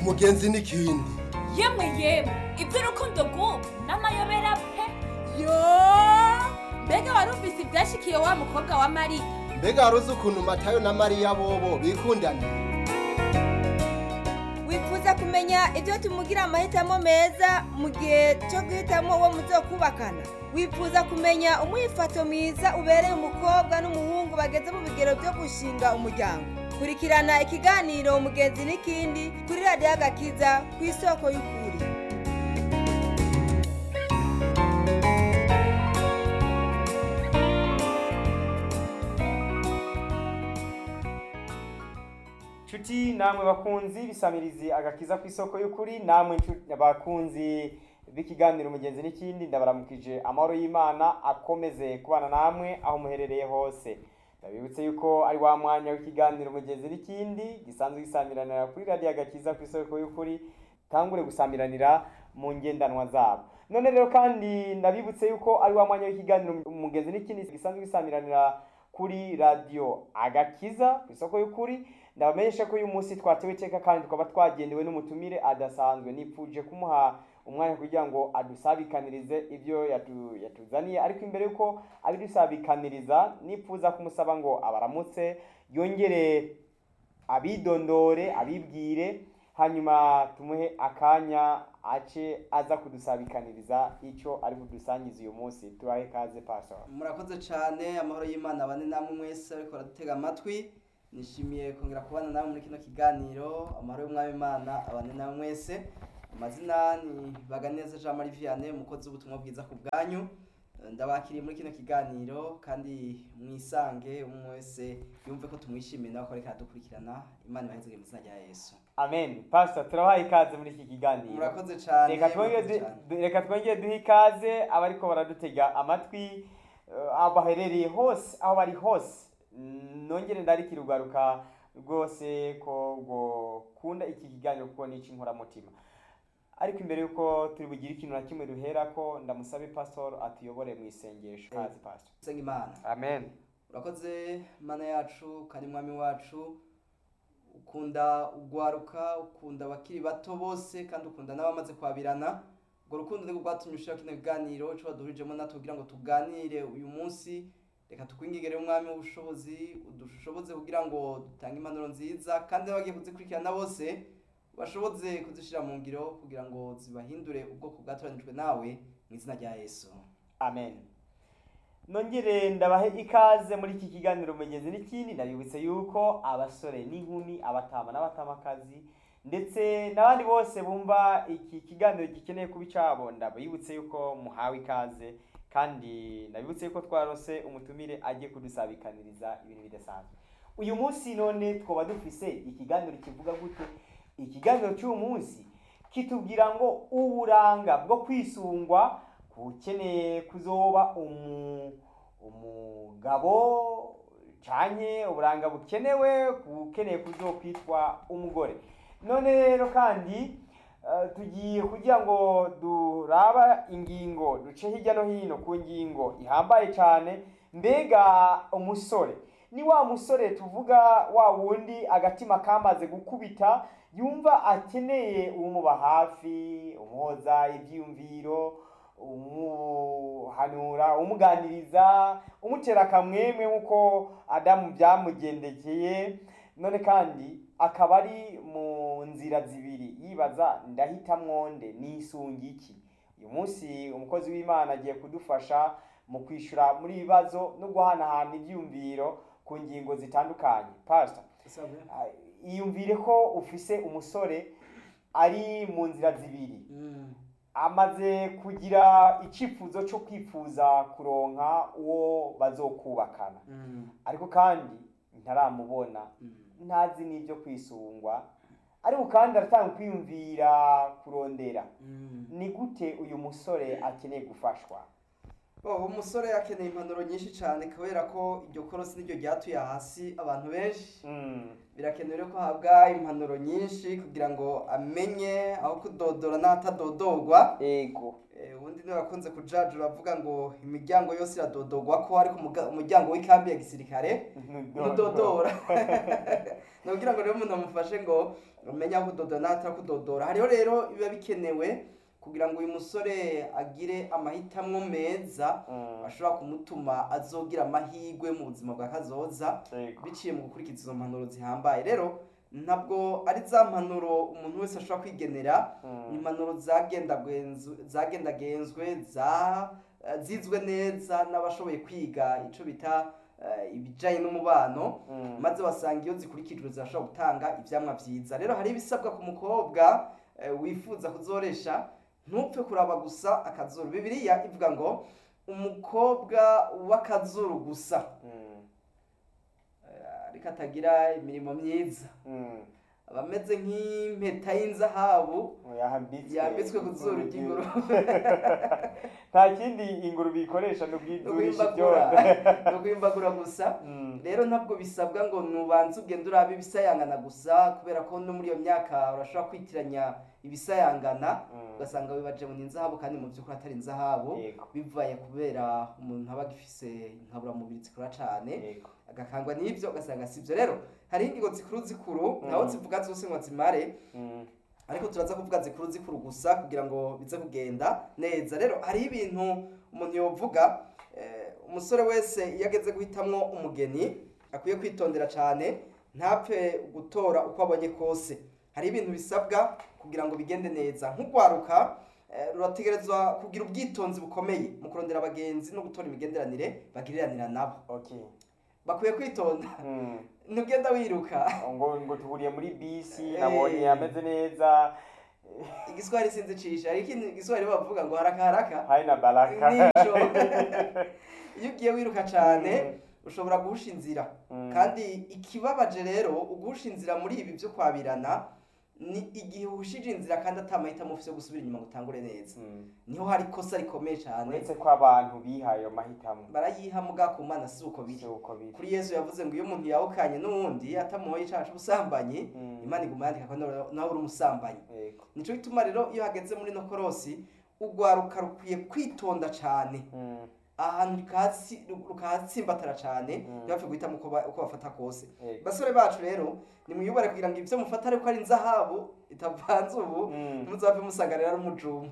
umugenzi n'ikindi yemwe yemwe iby'urukundo rw'ubu n'amayobera pe yo mbega wari ufise ibyashikiye wa mukobwa wa mariya mbega wari uzi ukuntu matayo na mariya bobo bikundana wifuza kumenya ibyo tumugira amahitamo meza mu gihe cyo guhitamo uwo muzokubakana wifuza kumenya umwifato mwiza ubereye umukobwa n'umuhungu bageze mu bigero byo gushinga umuryango kurikirana ikiganiro umugenzi n'ikindi kuri radiyo agakiza ku isoko y'ukuri nshuti namwe bakunzi bisamirizi agakiza ku isoko y'ukuri namwe nshuti- bakunzi b'ikiganiro umugenzi n'ikindi ndabaramukije amahoro y'imana akomeze kubana namwe aho muherereye hose ndabibutse yuko ari wa mwanya w'ikiganiro umugenzi n'ikindi gisanzwe gisamiranira kuri radiyo agakiza ku isoko y'ukuri tangure gusamiranira mu ngendanwa zabo none rero kandi ndabibutse yuko ari wa mwanya w'ikiganiro umugenzi n'ikindi gisanzwe gisamiranira kuri radiyo agakiza ku isoko y'ukuri ndabamenyesha ko uyu munsi twatewe iteka kandi tukaba twagendewe n'umutumire adasanzwe nipfuje kumuha umwanya kugira ngo adusabikanirize ibyo yatu- yatuzaniye ariko imbere yuko abidusabikaniriza nipfuza kumusaba ngo abaramutse yongere abidondore abibwire hanyuma tumuhe akanya ace aza kudusabikaniriza icyo ari budusangize uyu munsi tubahe kaze pastor murakoze cyane amahoro y'imana bane namwe mwese ariko baradutega amatwi nishimiye kongera kubana nawe muri kino kiganiro amahoro y'umwami imana abane namwe mwese amazina ni baganeza jean marie vianney umukozi w'ubutumwa bwiza ku bwanyu Eh, ndabakiriye muri kino kiganiro kandi mwisange umwe wese yumve ko tumwishimiye nawe ko ariko aradukurikirana imana ibahezege mu izina rya yesu amen pastor turabaha ikaze muri iki kiganiro murakoze cyane reka twongere murakoze du- cyane. du- reka twongere duhe ikaze abariko baradutega amatwi eh, aho baherereye hose aho bari hose Mm, nongere ndarikira ugaruka rwose ko gukunda iki kiganiro kuko ni icy'inkoramutima ariko imbere yuko turi bugire ikintu na kimwe duherako ndamusabe pastor atuyobore mu isengesho kazi pastor senga imana amen urakoze mana yacu kandi mwami wacu ukunda ugwaruka ukunda abakiri bato bose kandi ukunda n'abamaze kwabirana urwo rukundo nirwo rwatumye ushira kino kiganiro ico waduhurijemo natwe kugira ngo tuganire uyu munsi reka tukwingigere umwami w'ubushobozi udushoboze kugira ngo dutange impanuro nziza kandi n'abagiye kuzikurikirana bose bashoboze kuzishira mu ngiro kugira ngo zibahindure ubwoko bwatoranijwe nawe mu izina rya yesu amen nongere ndabahe ikaze muri iki kiganiro mugezi n'ikindi ndabibutse yuko abasore n'inkumi abatama n'abatamakazi ndetse n'abandi bose bumva iki kiganiro gikeneye kuba icabo ndabibutse yuko muhawe ikaze kandi ndabibutse yuko twarose umutumire agiye kudusabikaniriza ibintu bidasanzwe uyu munsi none twoba dufise ikiganiro kivuga gute ikiganiro cy'uyu munsi kitubwira ngo uburanga bwo kwisungwa ukeneye kuzoba umu umugabo canke uburanga bukenewe ukeneye kuzokwitwa umugore none rero kandi eh, tugiye kugira ngo duraba ingingo duce hirya no hino ku ngingo ihambaye cyane mbega umusore ni wa musore tuvuga wa wundi agatima kamaze gukubita yumva akeneye umuba hafi umuhoza ibyiyumviro umuhanura umuganiriza umutera akamwemwe nk'uko adamu byamugendekeye none kandi akaba ari mu nzira zibiri yibaza ndahitamwo nde nisunga iki uyu munsi umukozi w'imana agiye kudufasha mu kwishyura muri ibi bibazo no guhanahana ibyiyumviro ku ngingo zitandukanye pastor Isabwe? ah, iyumvire ko ufise umusore ari mu nzira zibiri Mm. amaze kugira icyifuzo cyo kwifuza kuronka uwo bazokubakana Mm. ariko kandi ntaramubona Mm. ntazi n'ibyo kwisungwa ariko kandi aratanga kwiyumvira kurondera Mm. ni gute uyu musore akeneye gufashwa Oh, umusore akeneye impanuro nyinshi cyane kubera ko iryo korosi niryo ryatuye hasi abantu benshi Mm. birakenewe ko ahabwa impanuro nyinshi kugira ngo amenye aho kudodora n'ahatadodorwa ego Eh, ubundi niwe wakunze kujaja uravuga ngo imiryango yose iradodorwa ko ariko umuga- umuryango w'ikambi ya gisirikare ntudodora ni ukugira ngo rero umuntu amufashe ngo umenye aho kudodora n'ahatari kudodora hariho rero biba bikenewe kugira ngo uyu musore agire amahitamo meza Mm. ashobora kumutuma azogira amahirwe mu buzima bwa kazoza ego biciye mu gukurikiza izo mpanuro zihambaye rero ntabwo ari za mpanuro umuntu wese ashobora kwigenera Mm. ni impanuro zagendagenzwe zagendagenzwe za eh, zizwe neza n'abashoboye kwiga icyo bita eh, ibijyanye n'umubano Mm. maze wasanga iyo zikurikijwe zirashobora gutanga ibyamwa byiza rero hari ibisabwa ku mukobwa eh, wifuza kuzoresha ntupfe kuraba gusa akazuru bibiliya ivuga ngo umukobwa w'akazuru gusa Mm. eh, ariko atagira imirimo myiza Mm. aba ameze nk'impeta y'inzahabu yambitswe yambitswe ku zuru ry'ingurube nta kindi ingurube ikoresha ni no ubwidurisha kwimbagura ibyondo no kwimbagura gusa Mm. rero ntabwo bisabwa ngo nubanze ugende urabe ibisayangana gusa kubera ko no muri iyo myaka urashobora kwitiranya ibisayangana Mm. ugasanga wibaje ngo ni inzahabu kandi mu by'ukuri atari inzahabu Yego. bivaye kubera umuntu aba agifise inkaburamubiri zikora cyane Yego. agakangwa n'ibyo ugasanga si byo rero hari ingingo zikuru zikuru Mm. ntaho zivuga zose ngo zimare Mm. ariko turaza kuvuga zikuru zikuru gusa kugira ngo bize kugenda neza rero hariho ibintu umuntu yovuga eh, umusore wese iyo ageze guhitamwo umugeni akwiye kwitondera cyane ntapfe gutora uko abonye kose hari ibintu bisabwa kugira ngo bigende neza nk'urwaruka eh, rurategerezwa kugira ubwitonzi bukomeye mu kurondera abagenzi no gutora imigenderanire bagiriranira nabo Okay. bakwiye kwitonda Mm. ntugenda wiruka ngo ngo tuhuriye muri bisi Eh. nabonye ameze neza igiswahili sinzi cisha ariko ikindi igiswahili bavuga ngo haraka haraka hari na baraka nico iyo ugiye wiruka cyane Mm. ushobora guhusha inzira Mm. kandi ikibabaje rero uguhusha inzira muri ibi byo kwabirana ni igihe uhushije inzira kandi atamahitamo ufite yo gusubira inyuma ngo utangure neza Mm. niho hari ikosa rikomeye cyane uretse ko abantu bihaye ayo mahitamo barayiha muga ku mana si uko biri si uko biri kuri yesu yavuze ngo iyo umuntu yawukanye n'uwundi atamuhoye icyaha cy'ubusambanyi Mm. imana iguma yandika ko nawe nawe uri umusambanyi Yego. nico gituma rero iyo hageze muri no korosi urwaruka rukwiye kwitonda cyane Mm. ahantu rukahasi- rukahatsimbatara cyane Mm. ntibapfe guhitamo uko ba- uko bafata kose Yego. basore bacu rero nimwiyubare kugira ngo ibyo mufata ariko ari inzahabu itavanze ubu Mm. ntuzapfe musanganira ari umujumu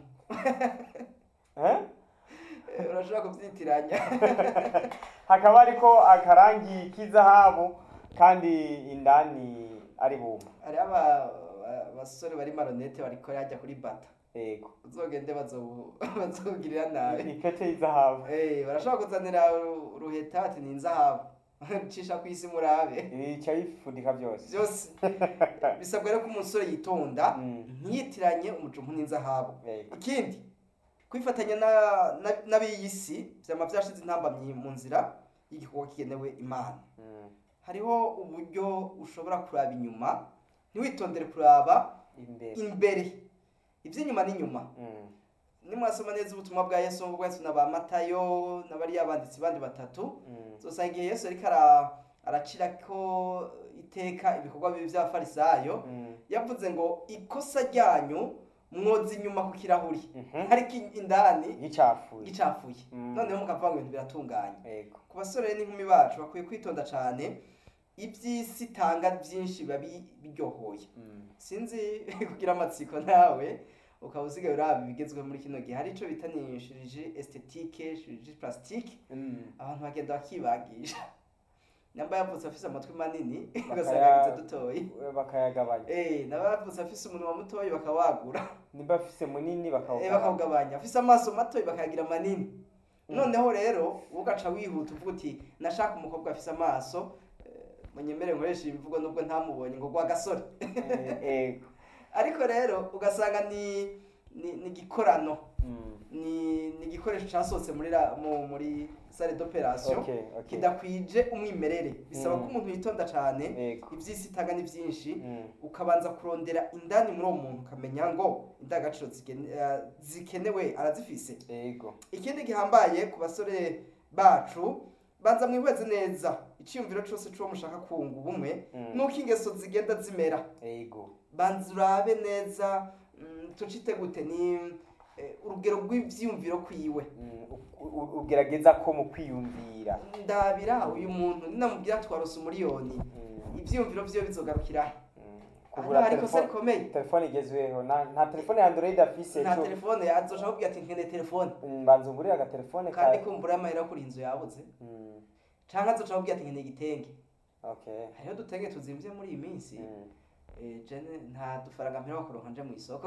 Eh? Eh, urashobora kubyitiranya hakaba ariko akarangi k'izahabu kandi indani ari bumva hariho aba- aba- abasore bari maronete bariko yajya kuri bata yego uzogende bazobu- bazogirira nabi ipete y'izahabu Eh, barashobora kuzanira ru- ruheta ati ni inzahabu cisha ku isi murabe bica bifudika byose byose bisabwa rero ko umusore yitonda Mm. ntiyitiranye umujumu n'inzahabu Yego. ikindi kwifatanya na- na- n'ab'iyi si byama byashize intambamyi mu nzira y'igikorwa kigenewe imana Mm. hariho uburyo ushobora kuraba inyuma ntiwitondere kuraba imbere imbere iby'inyuma n'inyuma Mm. nimwasoma neza ubutumwa bwa yesu nk'ubwo yesu na ba matayo n'abariya banditsi bandi batatu Mm. uzosanga igihe yesu ariko ara- aracira ko iteka ibikorwa bibi by'abafarisayo Mm. yavuze ngo ikosa ryanyu mwoza inyuma ku kirahuri Mhm. ariko in- indani gicafuye gicafuye Mm. noneho mukavuga ngo ibintu biratunganye yego ku basore n'inkumi bacu bakwiye kwitonda cyane iby'isi itanga byinshi biba bi- biryohoye Mm. sinzi kugira amatsiko nawe ukaba usigaye uraba ibigezweho muri kino gihe hari icyo bita ni shiriji estetike shiriji plastique Mm. abantu bagenda bakibagisha nyamba yavutse afise amatwi manini Bakaya- ugasanga yagize dutoyi bakayagabanya Eh, n'abavutse afise umunwa mutoyi bakawagura niba afise munini Eh, bakawugabanya bakawugabanya afise amaso matoyi bakayagira manini Mm. noneho rero ugaca wihuta uvuga uti nashaka umukobwa afise amaso eh, munyemere nkoresha iyi mvugo nubwo ntamubonye ngo gwa gasore Eh, yego ariko rero ugasanga ni ni ni igikorano Mm. ni ni igikoresho cyasohotse muri ra- mu- muri sale d'operation Okay, okay. kidakwije umwimerere bisaba Mm. ko umuntu yitonda cyane Yego. iby'isi itanga ni byinshi Mm. ukabanza kurondera indani muri uwo muntu ukamenya ngo indangagaciro zigene- eh, zikenewe arazifise Yego. ikindi gihambaye ku basore bacu banza mwihweze neza icyiyumviro cyose cy'uwo mushaka kunga ubumwe Mm. nuko ingeso zigenda zimera Yego. banza urabe neza mm, tucite gute ni eh, urugero rw'ibyiyumviro kwiwe Mm, u- u- ugerageza ko mu kwiyumvira ndabira uyu muntu ninamubwira twarose umuriyoni Mm, ibyiyumviro byiwe bizogarukira he mm. Aha kugura hari ikosa telefone rikomeye telefone igezweho nta nta telefone ya android afise nta co- telefone yazoshaka kubwira ati nkeneye telefone Mm, banza ungurire agatelefone kandi ka kumbura amahera yo kuri inzu yabuze Mm, canke azoshaka kubwira ati nkeneye igitenge okay hariho dutenge tuzimvye muri iyi minsi Mm. Eh, jene nta dufaranga mpera kuronka nje mu isoko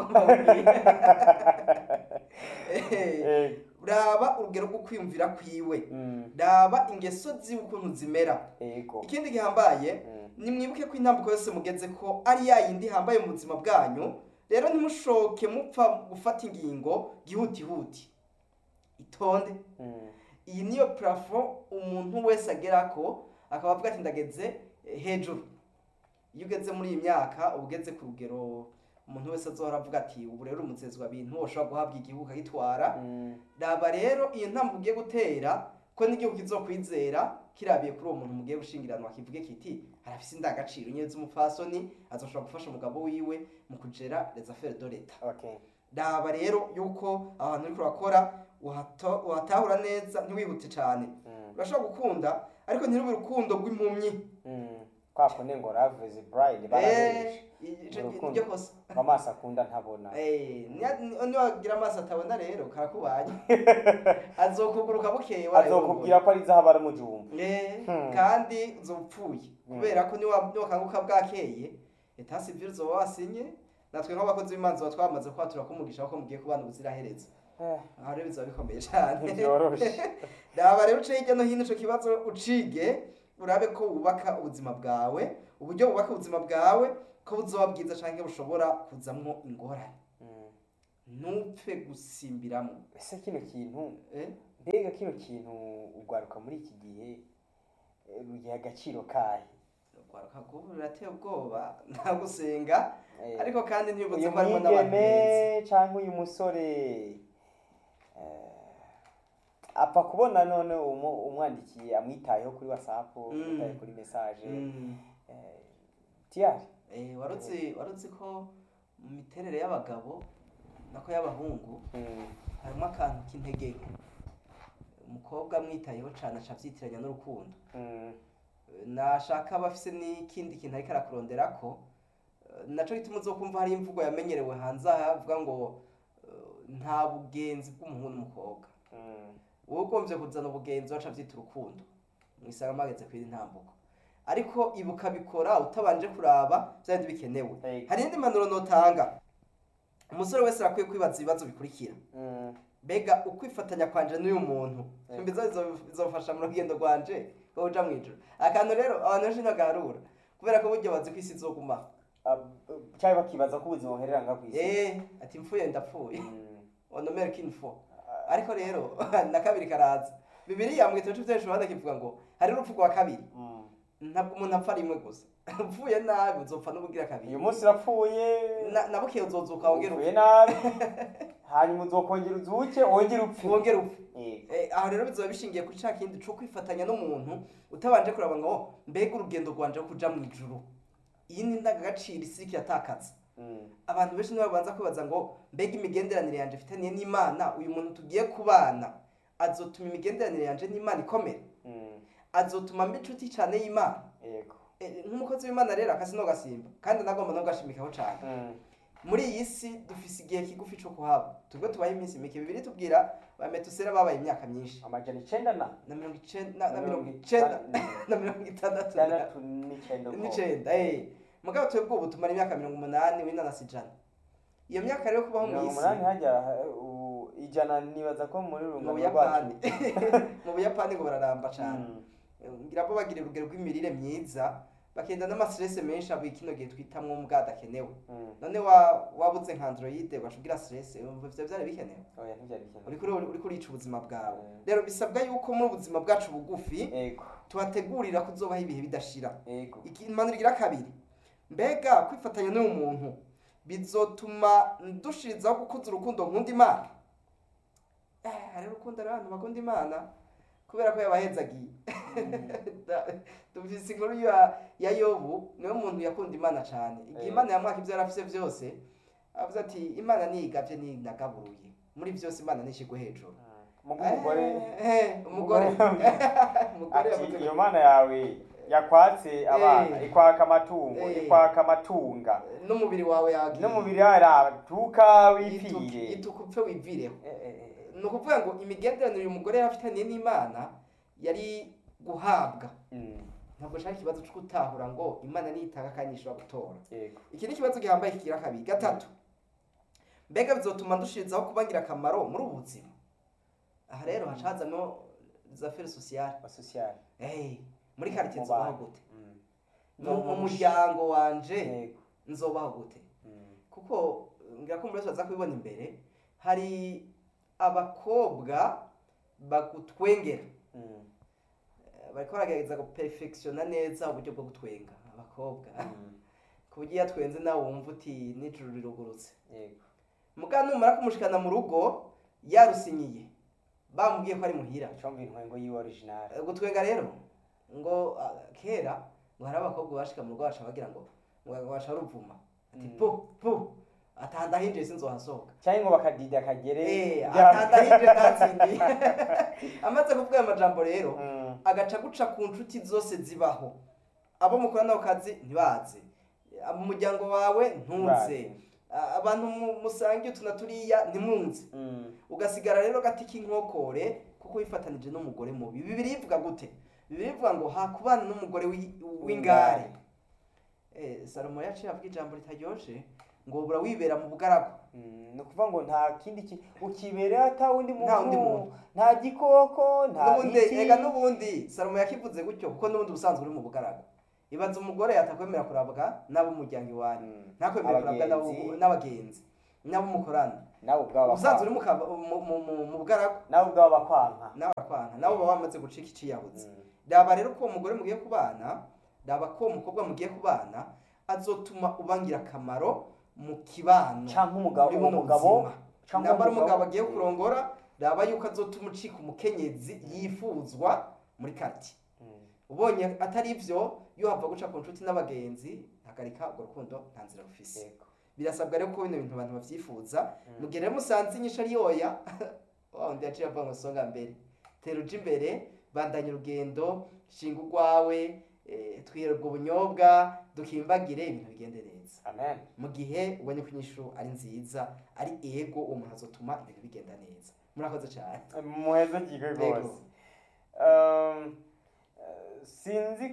Eh, Eh, raba urugero rwo kwiyumvira kwiwe mm, raba ingeso ziwe ukuntu zimera yego ikindi gihambaye Mm, nimwibuke ko intambuko yose mugeze ko ari ya yindi ihambaye mu buzima bwanyu rero ntimushoke mupfa gufata ingingo gihutihuti itonde mm, iyi niyo parafo umuntu wese agera ko akaba avuga ati ndageze eh, hejuru iyo ugeze muri iyi myaka uba ugeze ku rugero umuntu wese azohora avuga ati ubu rero umuzezwa bintu ushobora guhabwa igihugu akagitwara mm, raba rero iyo ntambwe ugiye gutera ko n'igihugu kizokwizera kirabiye kuri uwo muntu mugiye gushingiranwa kivuge kiti harafise indangagaciro nyine z'umupfasoni azoshobora gufasha umugabo wiwe mu kugera les affaires de l'etat okay raba rero yuko ahantu uriko urakora uhato- uhatahura neza ntiwihute cyane Mm, urashobora gukunda ariko ntirube urukundo rw'impumyi mm. kwa kundi ngo love is blind Eh, barabeje ico Urukundo. niryo kosa amaso akunda ntabona Eh, niya- ni- niwagira amaso atabona rero karakubanye azokuguruka bukeye azokubwira ko ari zahabu ari mujumba Eh, Hmm. kandi uzopfuye kubera ko niwa- niwakanguka bwakeye eta sivile uzoba wasinye natwe nk'abakozi b'imanza tuba twamaze kwatura kumugisha ko mugiye kubana ubuziraherezo Eh, aha rero bizaba bikomeye cyane ntibyoroshe raba rero uce hirya no hino ico kibazo ucige urabe ko wubaka ubuzima bwawe uburyo wubaka ubuzima bwawe ko buzoba bwiza canke bushobora kuzamwo ingorane Mm. ntupfe gusimbiramo ese kino kintu eh? mbega kino kintu ugwaruka muri iki gihe eh, rugiha agaciro kahe urwaruka rw'ubu rurateye ubwoba nta gusenga Eh, ariko kandi ntibibutse uyu ko harimo n'abantu beza mwigeme cyangwa uyu musore eh, apfa kubona none umu- umwandikiye amwitayeho kuri whatsapp Mm. amwitaye kuri message Mm. eh, tiyari Eh, warutse warutse ko mu miterere y'abagabo nako y'abahungu Mm, harimo akantu k'intege nke umukobwa amwitayeho cyane aca avyitiranya n'urukundo mm, nashaka aba afise n'ikindi kintu ariko arakurondera ko eh, naco gituma uzokumva hari imvugo yamenyerewe hanze aha avuga ngo eh, nta bugenzi bw'umuhungu n'umukobwa mm, wowe ugombye kuzana ubugenzi waca avyita urukundo mwisanga mageze kwiri ntambuko ariko ibuka bikora utabanje kuraba vyandi bikenewe Hey. hari indi mpanuro notanga umusore wese arakwiye kwibaza ibibazo bikurikira mm, mbega ukwifatanya kwanje n'uyu muntu Hey. mbizo bizofasha mu rugendo rwanje rwo kuja mw'ijuru akantu rero abantu benshi ntagarura kubera ko burya bazi ko isi izoguma ab- cyangwa bakibaza ko ubuzima buherera nga ku isi eh ati mfuye ndapfuye Mm, onomere kinfo ariko rero na kabiri karaza bibiliya mu gitabo cy'ibitekerezo Yohana kivuga ngo hari urupfu rwa kabiri mm. ntabwo umuntu apfa rimwe gusa upfuye nabi uzopfa n'ubugira kabiri uyu munsi urapfuye Na- na bukeye uzozuka wongera upfuye upfe nabi hanyuma uzokongera uzuke wongere upfe wongera upfe Yego. Eh, aho rero bizoba bishingiye kuri ca kindi co kwifatanya n'umuntu utabanje kuraba ngo "Oh, mbega urugendo rwanje rwo kuja mu ijuru iyi ni indangagaciro isi iriko iratakaza Mm, abantu benshi nibo babanza kwibaza ngo mbega imigenderanire yanje mfitaniye n'imana uyu muntu tugiye kubana azotuma imigenderanire yanje n'imana ikomera mm, azotuma mba inshuti cyane y'imana yego Eh, nk'umukozi w'imana rero akazi no gasimba kandi nagomba no gashimikaho cyane Mm, muri iyi si dufise igihe kigufi co kuhaba tubwo tubaye iminsi mike bibiri tubwira ba metusera babaye imyaka myinshi amajana icenda na na mirongo icenda na- na Na mirongo mirongo icenda itanu- na mirongo itandatu itandatu n'icenda uko. n'icenda eh mugabo twebwe ubu tumara imyaka mirongo umunani w'inanasi ijana iyo myaka rero kubaho mu mirongo isi umunani hajya uh, ijana nibaza ko muri mu rungano buyapani rwacu mu buyapani ngo bararamba cane Mm, ngira bo bagira urugero rw'imirire myiza bakenda n'amastress menshi abo kino gihe twitamwo mbwa adakenewe Mm. none wa wabuze nka android ugashugira stress umva ivyo vyari bikenewe oya ntibyari bikenewe uriko uri- uriko urica ubuzima bwawe Mm. rero bisabwa yuko muri ubuzima bwacu bugufi ego tuhategurira kuzobaho ibihe bidashira ego impanuro igira kabiri mbega kwifatanya n'uyu muntu bizotuma dushirizaho gukuza urukundo nkunda imana eh hari urukundo ari abantu bakunda imana kubera ko yabahezagiye Da- dufise inkuru ya, ya yobu niwe muntu yakunda imana cyane igihe Eh. imana yamwaka ibyo yari afise byose avuze ati imana niyigavye ninagaburuye muri byose imana nishigwe hejuru mugo umugore Eh, eh, umugore umugore ati yavuze iyo ngo- mana yawe yakwatse abana Eh. ikwaka amatungo Eh. ikwaka amatunga n'umubiri wawe yagiye n'umubiri wawe aratuka Yituka- wipfire yituka upfe wivireho Eh, eh, eh. ni ukuvuga ngo imigenderanire uyu mugore yari afitaniye n'imana yari guhabwa Mm, ntabwo nshaka ikibazo cyo gutahura ngo imana niyitanga kandi ishobora gutora yego iki ni ikibazo gihambaye kigira kabiri gatatu mbega bizotuma dushirizaho kuba ngirakamaro muri ubu buzima aha rero haca hazamo za feri sosiyale asosiyali hey, muri karitsiye Mu nzobaho bantu. gute Mm. mu mu muryango wanje yego nzobaho gute Mm. kuko ngira ko muri wese baza kubibona imbere hari abakobwa bagutwengera Mm. Eh, bariko baragerageza guperfectiona neza uburyo bwo gutwenga abakobwa Mm. ku buryo iyo atwenze nawe wumva uti n'ijuru rirugurutse yego muga numara kumushikana mu rugo yarusinyiye bamubwiye ko ari muhira icomba intwengo yiwe original Eh, gutwenga rero ngo ah, kera ngo hari abakobwa bashika mu rugo baca bagira ngo ngo baca ruvuma ati Mm. pu pu atanda hinjiye sinzohasohoka cyangwa ngo bakadida akagere Eh, bya- atanda hinjiye ntatsindiye amaze kuvuga ayo majambo rero Mm. agaca guca ku nshuti zose zibaho abo mukorana ako kazi ntibaze mu muryango wawe ntuze Bazi. A- abantu mu- musangiye utu na turiya ntimunze Mm. ugasigara rero gati k'inkokore kuko wifatanije n'umugore mubi bibiri bivuga gute bibiri bivuga ngo hakubana n'umugore wi- w'ingare Eh, salomo yaciye avuga ijambo ritaryoshe ngo bura wibera mu bugaragu Mm, ni ukuvuga ngo nta kindi kintu ukibereye ata wundi muntu Nta wundi muntu. nta gikoko nta n'ubundi biti ega n'ubundi salomo yakivuze gutyo kuko n'ubundi ubusanzwe uri mu bugaragu ibaza umugore atakwemera kurabwa n'ab'umuryango iwanyu Mm. ntakwemera kurabwa n'abo- Abagenzi. n'abagenzi n'abo mukorana nawe ubwawe ubusanzwe uri bakwanka mu kaba- mu- mu- mu bugaragu nawe ubwawe bakwanka nawe arakwanka nawe uba wamaze gucika iciyabuze Mm. raba rero ko uwo mugore mugiye kubana raba ko uwo mukobwa mugiye kubana azotuma ubangira akamaro mu kibano canke umugabo muri buno umugabo buzima. canke namba ari umugabo umugabo agiye kurongora raba yuko azotuma ucika umukenyezi yifuzwa muri kati Mm. ubonye atari ivyo iyo hava guca ku nshuti n'abagenzi hagarika urwo rukundo nta nzira rufise yego birasabwa rero ko bino bintu abantu bavyifuza Mm. mu gihe rero musanze inyishu ari yoya wa wundi yaciye avuga ngo songa mbere tera uje imbere bandanya urugendo shinga urwawe eh, twihera ubwo bunyobwa dukimbagire ibintu bigende neza amen mu gihe ubonye ko inyishu ari nziza ari ego uwo muntu azotuma ibintu bigenda neza murakoze cyane muheze kigwe Yego. rwose Um, eh, sinzi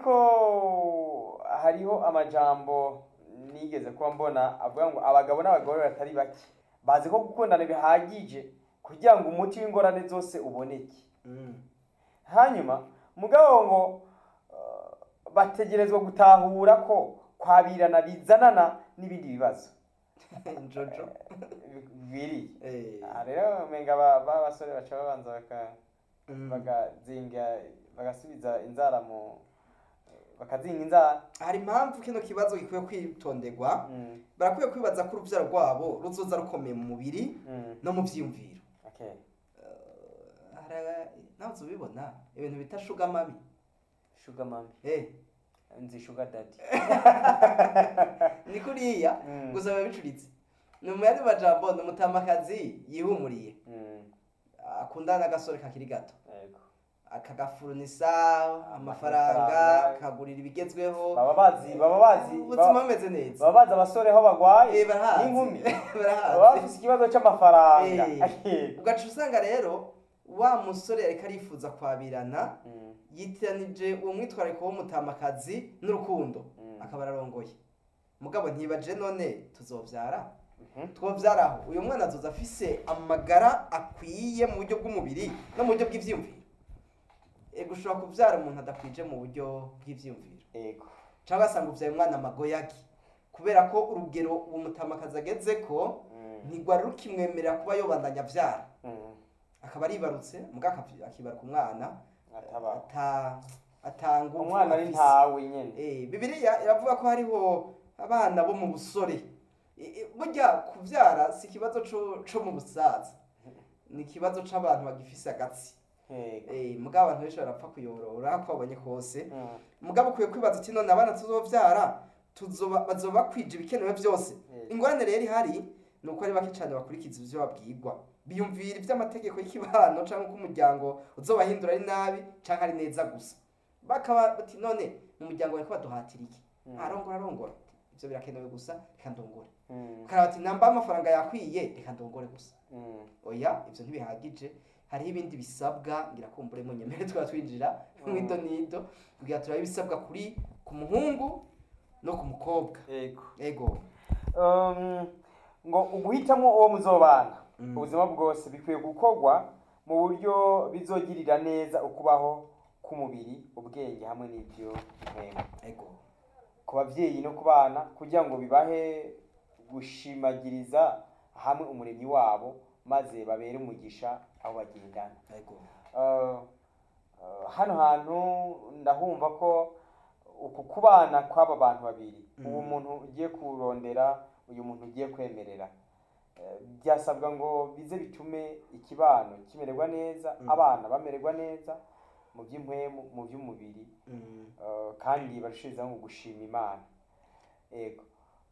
ko hariho amajambo nigeze kuba mbona avuga ngo abagabo n'abagore batari bake bazi ko gukundana bihagije kugira ngo umuti w'ingorane zose uboneke hanyuma mugabo ngo eh, bategerezwa gutahura ko kwabirana bizanana n'ibindi bibazo jojo biri Eh, aha rero umenga ba ba basore baca babanza baka mm. bagazinga bagasubiza inzara mu bakazinga inzara hari impamvu kino kibazo gikwiye kwitonderwa Mm, barakwiye kwibaza ko urubyaro rwabo ruzoza rukomeye mu mubiri mm, no mu byiyumviro okay. Hari- nawe uzi ubibona ibintu bita shuga mami sugar mami Eh, nzi sugar daddy ni kuriya Mm. gusa biba bicuritse ni mu yandi majambo ni umutamakazi yihumuriye Mm, akundana n'agasore kakiri gato yego. akagafurunisa amafaranga Amafaranga. akagurira ibigezweho baba bazi baba bazi ubuzima baba bumeze neza baba bazi abasore aho bagwaye Eh, barahazi n'inkumi baba barahazi bafise ikibazo c'amafaranga Eh. ugaca usanga rero wa musore ariko arifuza kwabirana Mm, yitiranije uwo mwitwariko w'umutamakazi n'urukundo Mm. akaba ararongoye mugabo ntibaje none tuzovyara mhm. twovyaraho uyu mwana azoza afise amagara akwiye mu buryo bw'umubiri no mu buryo bw'ivyiyumviro ego ushobora kuvyara umuntu adakwije mu buryo bw'ivyiyumviro yego cyangwa ugasanga ubyaye umwana amagoyagi kubera ko urugero uwo mutamakazi ageze ko ntigwari rukimwemerera kuba yobandanya abyara Mm. akaba aribarutse mbwa akavi- akibaruka umwana Ataba. ata atanga umwana ari ntawe nyene Eh, bibiliya iravuga ko hariho abana bo mu busore Eh, eh, burya kubyara si ikibazo co co mu busaza ni ikibazo c'abantu bagifise agatsi Yego. Eh, mugabo abantu benshi barapfa kuyorora ko babonye kose Mm. mugabo ukwiye kwibaza uti none abana tuzovyara tuzoba bazoba bakwije ibikenewe byose Yego. ingorane rero ihari ni uko ari bake cyane bakurikiza ivyo babwirwa biyumvira ivy'amategeko y'ikibano canke uko umuryango uzobahindura ari nabi canke ari neza gusa bakaba bati none mu muryango bariko baduhatira iki Mm. arongora arongora ivyo birakenewe gusa reka ndongore Mm. ukaraba ati namba amafaranga yakwiye reka ndongore gusa Mm. oya ivyo ntibihagije hariho ibindi bisabwa ngira kumbure mu nyemere twaba twinjira mu ido nido kugira turabe ibisabwa kuri ku muhungu no ku mukobwa Yego. ego Um, ngo uguhitamo uwo muzobana Mm. ubuzima bwose bikwiye gukorwa mu buryo bizogirira neza ukubaho k'umubiri ubwenge hamwe n'ibyo ntego ego ku babyeyi no ku bana kugira ngo bibahe gushimagiriza hamwe umuremyi wabo maze babere umugisha aho bagendana ego Uh, uh, hano hantu ndahumva ko uku kubana kw'aba bantu babiri Mm. uwo muntu ugiye kurondera uyu muntu ugiye kwemerera Eh, byasabwa ngo bize bitume ikibano kimererwa neza Mm. abana bamererwa neza mu by'impwemu mu by'umubiri Mm. Uh, kandi barushirizaho ngo gushima imana ego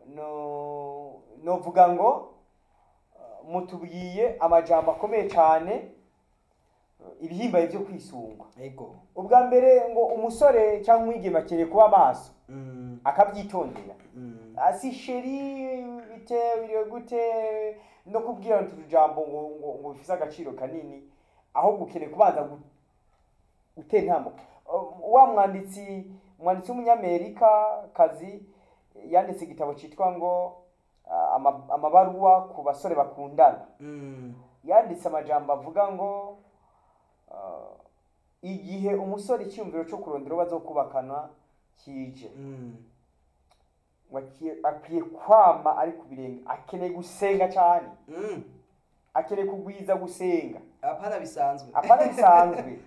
no novuga ngo uh, mutubwiye amajambo akomeye cyane uh, ibihimbaye byo kwisungwa ego ubwa mbere ngo umusore cyangwa umwigeme akeneye kuba amaso Mm. akabyitondera Mm. asi sheri bite biriwe gute no kubwira utujambo ngo ngo ngo bifise agaciro kanini ahubwo ukeneye kubanza gu- gutera intambo Uh, wa mwanditsi umwanditsi w'umunyamerika kazi yanditse igitabo cyitwa ngo uh, ama- amabaruwa ku basore bakundana Mm. yanditse amajambo avuga ngo uh, igihe umusore icyumviro cyo kurondera uwo bazokubakana kije Mm. ngo akie- akwiye kwama ari ku birenge akeneye gusenga cyane Mm. akeneye kugwiza gusenga apana bisanzwe apana bisanzwe